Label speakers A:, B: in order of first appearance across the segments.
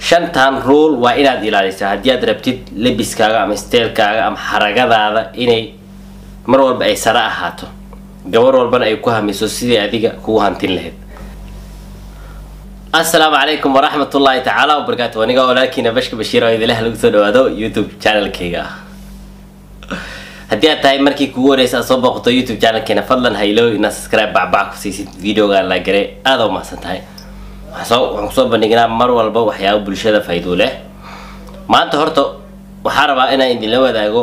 A: shantan rule waa inaad ilaalisaa haddii aad rabtid lebiskaaga ama steelkaaga ama xaragadaada inay mar walba ay sare ahaato gabar walbana ay ku hamiso sidii adiga kugu hantin lahayd asalaamu calaykum waraxmat ullaahi tacaala wabarakaatu aniga walaalkiina bashka bashiir oo idilaha lagu soo dhawaado youtube channelkayga ah haddii aad tahay markii kugu horeysa aad soo booqato youtube channelkeena fadlan haylo inaad subscribe bacbac ku siisid videogaan la garay aada u mahadsan tahay waxaan kusoo bandhignaa mar walba waxyaabo bulshada faa'iido leh maanta horta waxaa rabaa inaan idinla wadaago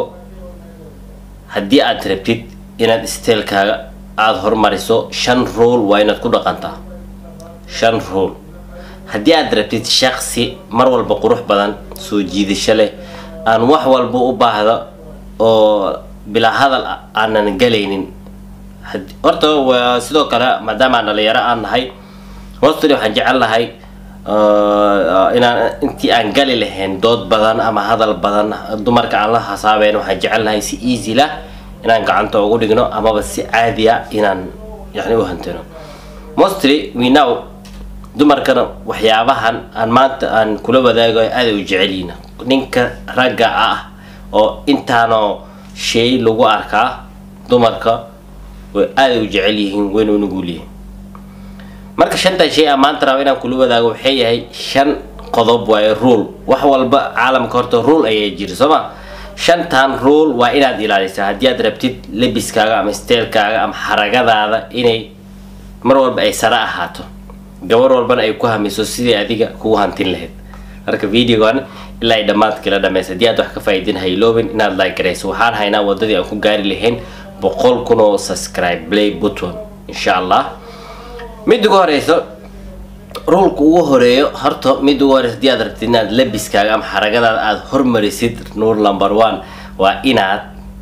A: haddii aad rabtid inaad steelkaaga aada hormariso shan rule waa inaad ku dhaqantaa shan rule haddii aad rabtid shaksi mar walba qurux badan soo jiidasho leh aan wax walba u baahdo oo bilaa hadal aanan galaynin horta waa sidoo kale maadaama aan dhalinyaro aan nahay mostly waxaan jecel lahay inaan intii aan gali lahayn dood badan ama hadal badan dumarka aan la hasaabeyn waxaan jecel lahay si easy lah inaan gacanta ugu dhigno amaba si caadi a inaan yani u hantino mostly we now dumarkana waxyaabahan aan maanta aan kula wadaagayo aaday u jecelyihin ninka ragga ah oo intaanoo shay lagu arkaa dumarka way aaday u jecel yihiin wayna u nugul yihiin marka shantan shay aan maanta raba inaan kula wadaago waxay yahay shan qodob waaye rule wax walba caalamka horta rule ayaa jira soo ma shantan rule waa inaad ilaalisaa haddii aad rabtid lebiskaaga ama steelkaaga ama xaragadaada inay mar walba ay sare ahaato gabar walbana ay ku hamiso sidii adiga kugu hantin lahayd marka videogan ilaa ay dhammaadkii la dhamaysa haddii aad wax ka faa'iidin hayloobin inaad like garayso waxaan haynaa wadadii aan ku gaari lahayn boqol kun oo subscribe play button insha allah mid ugu horeyso rulka ugu horeeyo horta mid ugu horeyso haddii aad rabtid inaad lebiskaaga ama xaragadaada aada hormarisid nuur number one waa inaad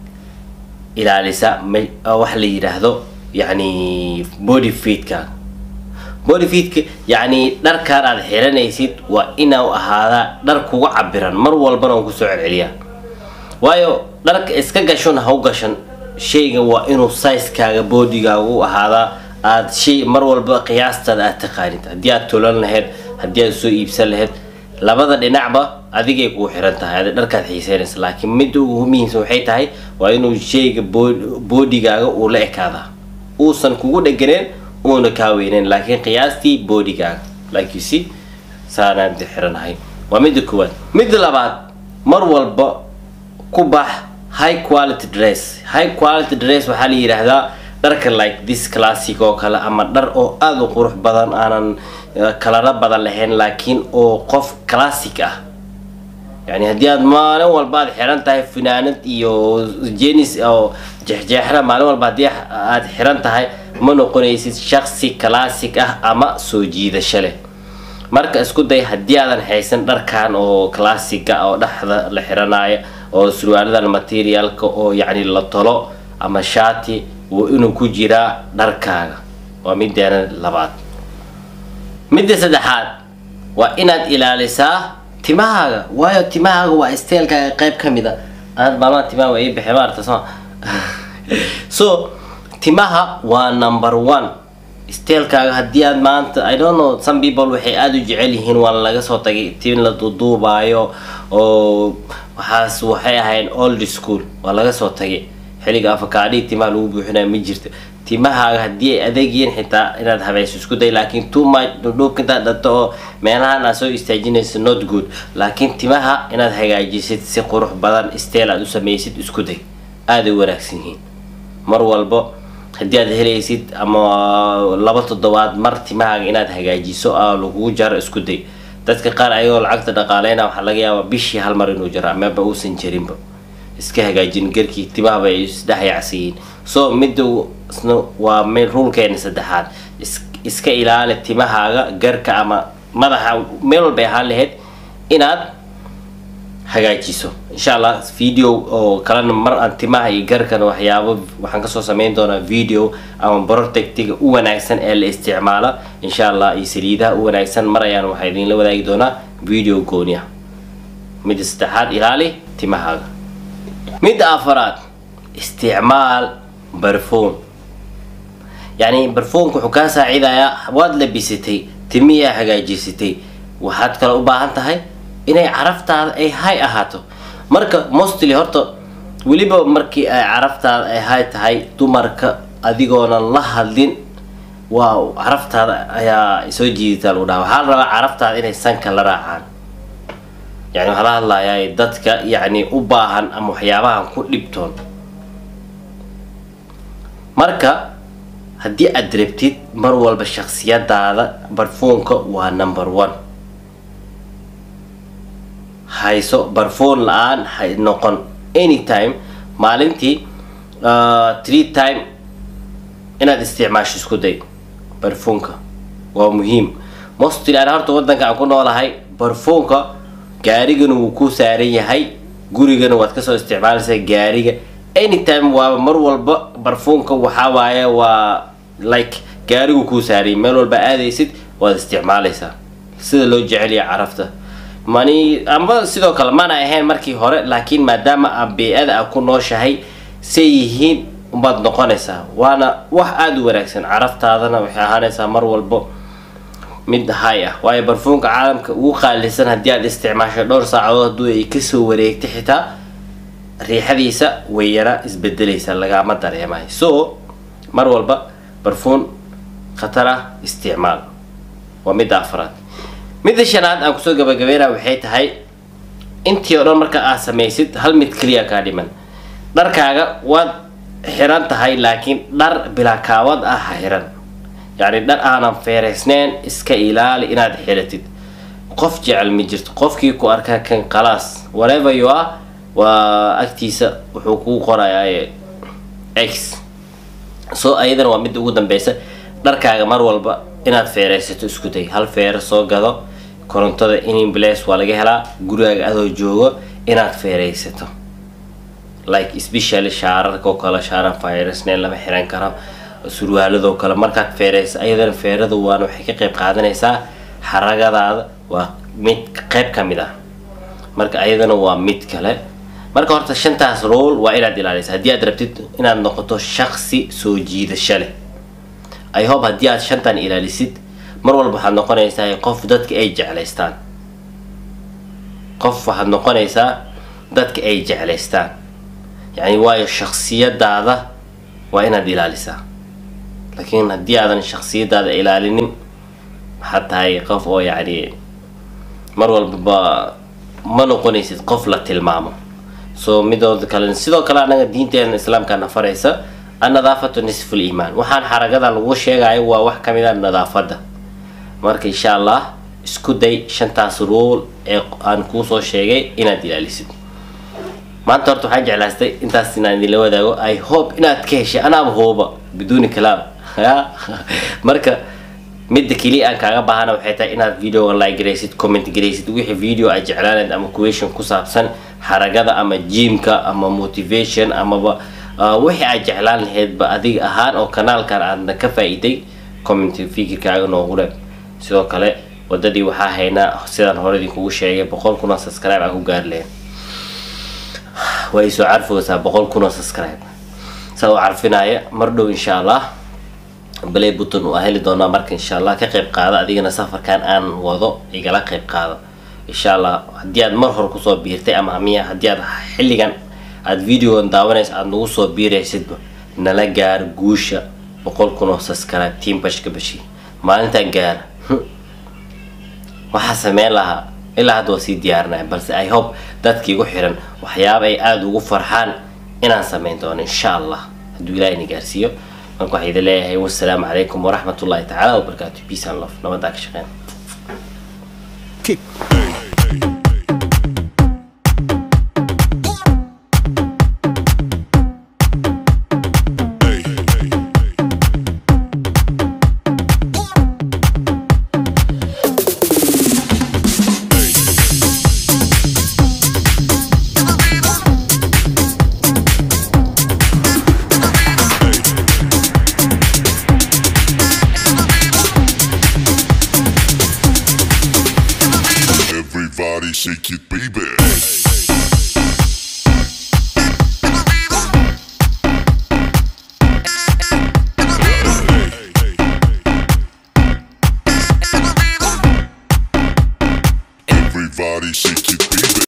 A: ilaalisa wax la yidhaahdo yani body feedka body feedka yacni dharkaan aada xiranaysid waa inuu ahaadaa dhar kugu cabiran mar walbana uu kusoo celceliyaa waayo dharka iska gashon ha u gashan shayga waa inuu sizekaaga bodigaaga u ahaadaa aada shay mar walba qiyaastaada aad taqaanid haddii aad tolan lahayd haddii aad soo iibsan lahayd labada dhinacba adigay kugu xiran tahay adi dharkaad xiiseynaysa laakiin midda ugu muhiimsan waxay tahay waa inuu shayga bodigaaga uu la ekaadaa uusan kugu dheganeen uuna kaa weyneyn laakiin qiyaastii bodigaaga like you see saanaan xiranahay waa midda koowaad midda labaad mar walba ku bax high quality dress high quality dress waxaa la yidhaahdaa dharka like this classic oo kale ama dhar oo aada u qurux badan aanan kalaro badan lahayn laakiin oo qof classic ah yani haddii aad maalin walba aad xiran tahay finaanad iyo jenis oo jeexjeexna maalin walba haddii aad xiran tahay ma noqonaysid shaksi classic ah ama soo jiidasho leh marka isku day haddii aadan haysan dharkan oo classica oo dhexda la xiranaayo oo surwaaladan materialka oo yacni la tolo ama shati waa inuu ku jiraa dharkaaga waa mideena labaad midda saddexaad waa inaad ilaalisaa timahaaga waayo timahaaga waa steelkaaga qayb ka mid a aad maalmaha timaha waa ii baxay maarta soo so timaha waa number one steelkaaga haddii aad maanta i don't know some people waxay aada u jecel yihiin waa laga soo tagay tin la duuduubaayo oo waxaas waxay ahayn old school waa laga soo tagay xilliga afakaadhii timaha lagu buuxinayo ma jirto timahaaga haddii ay adeegyihiin xitaa inaad habayso isku day laakiin too much dhudhuubka intaad dhato oo meelahan aad soo istaajinayso not good laakiin timaha inaad hagaajisid si qurux badan steel aad u samaysid isku day aaday wanaagsan yihiin mar walba haddii aad helaysid ama laba toddobaad mar timahaaga inaad hagaajiso aa lagugu jaro isku day dadka qaar ayagoo lacagta dhaqaaleyna waxaa laga yaabaa bishii hal mar inuu jaro amaba uusan jarinba iska hagaajin garkii timahaba ay isdhexyacsiyiin so midda waa ruulkeena saddexaad iska ilaali timahaaga garka ama madaxa meel walbay ahaan lahayd inaad hagaajiso insha allah video oo kalena mar aan timaha iyo garkana waxyaabo waxaan kasoo sameyn doonaa video ama protectiga u wanaagsan ee la isticmaalo insha allah iyo saliidaha u wanaagsan mar ayaan waxaa idinla wadaagi doonaa video gooniya midda saddexaad ilaali timahaaga midda afaraad isticmaal barfuum yacni barfuumka wuxuu kaa saacidayaa waad labisatay timiyaa hagaajisatay waxaad kale u baahan tahay inay caraftaada ay hay ahaato marka mostly horta weliba markii ay caraftaada ay hay tahay dumarka adigoonan la hadlin waa caraftaada ayaa soo jiidataa lagu dhaha waxaa la rabaa caraftaada inay sanka la raacaan yani waxaa la hadlayaa dadka yacni u baahan ama waxyaabahan ku dhibtoon marka haddii aad rabtid mar walba shaksiyadaada barfuunka waa number one hayso barfuun la-aan hay noqon anytime maalintii three time inaad isticmaasho isku day barfuunka waa muhiim mostly aan horta wadanka aan ku noolahay barfuunka gaarigana wuu ku saaran yahay gurigana waad kasoo isticmaalaysaa gaariga anytime waa mar walba barfuunka waxaa waaye waa like gaarigu kuu saarayay meel walba aadaysid waad isticmaalaysaa sida loo jeceliya carafta mani amba sidoo kale mana ahayn markii hore laakiin maadaama aa bey-ada a ku nooshahay say yihiin umbaad noqonaysaa waana wax aada u wanaagsan caraftaadana waxay ahaanaysaa mar walbo mid hay ah waayo barfuunka caalamka ugu qaalisan haddii aad isticmaasho dhowr saacadood hadduu ay kasoo wareegta xitaa riixadiisa way yara isbedelaysaa lagama dareemayo so mar walba barfuun khatar ah isticmaal waa midda afraad midda shanaad aan kusoo gabagabeynaa waxay tahay intii oo dhan marka aad samaysid hal mid keliya kaa dhiman dharkaaga waad xiran tahay laakiin dhar bilaa kaawad ah ha xiran yacni dhar aanan feereysneyn iska ilaali inaad xiratid qof jecel ma jirto qofkii ku arkaa kan khalaas whatever you are waa agtiisa wuxuu kuu qorayaa x so ayadana waa midda ugu dambeysa dharkaaga mar walba inaad feereysato isku day hal feere soo gado korontada inimbles waa laga helaa gurigaaga adoo joogo inaad feereysato like specially shaararka oo kale shaaran feereysneyn lama xiran karo surwaaladoo kale markaad feereysa ayadana feerada waana waxay ka qayb qaadanaysaa xaragadaada waa mid qayb ka mid ah marka ayadana waa mid kale marka horta shantaas rool waa inaad ilaalisa haddii aad rabtid inaad noqoto shaksi soo jiidasho leh i hope haddii aad shantan ilaalisid mar walba waxaad noqonaysaa qof dadka ay jeclaystaan qof waxaad noqonaysaa dadka ay jeclaystaan yacni waayo shaksiyadaada waa inaad ilaalisaa laakiin haddii aadan shaksiyadaada ilaalinin waxaad tahay qof oo yacni mar walbaba ma noqonaysid qof la tilmaamo so midooda kale sidoo kale anaga diinteena islaamka nafaraysa annadaafatu nisful iimaan waxaan xaragada lagu sheegayo waa wax kamid a nadaafada marka insha allah isku day shantaas ruul ee aan kuusoo sheegay inaad ilaalisid maanta horta waxaan jeclaastay intaas inaan idinla wadaago i hope inaad ka heshay anaaba hooba biduuni kalaam marka midda keliya aan kaaga baahana waxay tahay inaad videoga like garaysid comment garaysid wixii video aad jeclaanayd ama question ku saabsan xaragada ama jimka ama motivation amaba wixii aad jeclaan lahaydba adiga ahaan oo kanaalkan aadna ka faa-iday comment fikirkaaga noogu reeb sidoo kale wadadii waxaa haynaa sidaan hore idinkugu sheegay boqol kun oo subscribe aan ku gaari lahayn way soo carfoosaa boqol kun oo subscribe saa u carfinaya mar dhow insha allah balay button waa heli doonaa marka insha allah ka qayb qaada adigana safarkan aan wado igala qayb qaado insha allah haddii aad mar hore kusoo biirtay ama miya haddii aad xilligan aad videogan daawanaysa aada nagu soo biiraysidba nala gaar guusha boqol kun oo subscribe team bashka bashi maalintan gaara waxaa sameyn lahaa ilaa hadda waa sii diyaarinaya balse i hope dadka igu xiran waxyaaba ay aada ugu farxaan inaan sameyn doono insha allah hadduu ilaah ina gaarsiiyo marka waxaa idin leeyahay wassalaamu calaykum waraxmat ullahi tacaala wabarakaatu peace and love nabadaa ka shaqeyn
B: Everybody shake it, baby. Everybody body, shake it, baby.